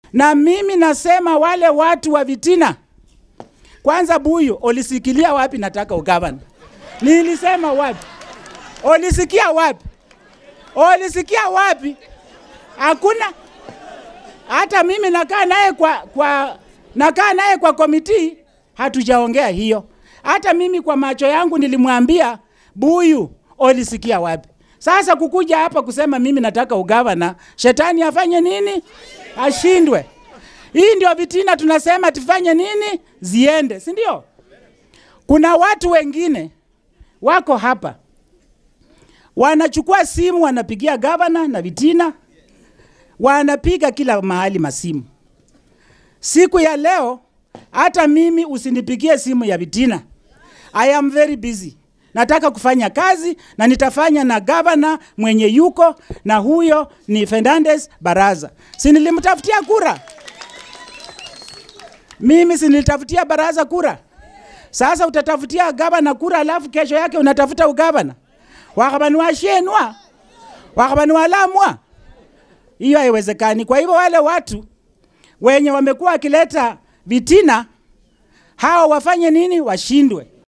Na mimi nasema wale watu wa Vitina, kwanza Buyu, ulisikilia wapi nataka ugavana? Nilisema wapi? Ulisikia wapi? Ulisikia wapi? Hakuna. Hata mimi nakaa naye kwa, kwa nakaa naye kwa komiti, hatujaongea hiyo. Hata mimi kwa macho yangu nilimwambia Buyu, ulisikia wapi? Sasa kukuja hapa kusema mimi nataka ugavana, shetani afanye nini? Ashindwe. Hii ndio vitina tunasema tufanye nini? Ziende, si ndio? Kuna watu wengine wako hapa wanachukua simu wanapigia gavana na vitina, wanapiga kila mahali masimu. Siku ya leo hata mimi usinipigie simu ya vitina. I am very busy. Nataka kufanya kazi na nitafanya na gavana mwenye yuko na huyo ni Fernandez Baraza. Si nilimtafutia kura? Mimi si nilitafutia Baraza kura? Sasa utatafutia gavana kura alafu kesho yake unatafuta ugavana? Wakabani washenwa, wakabani walamwa. Hiyo haiwezekani. Kwa hivyo wale watu wenye wamekuwa wakileta vitina, hao wafanye nini? Washindwe.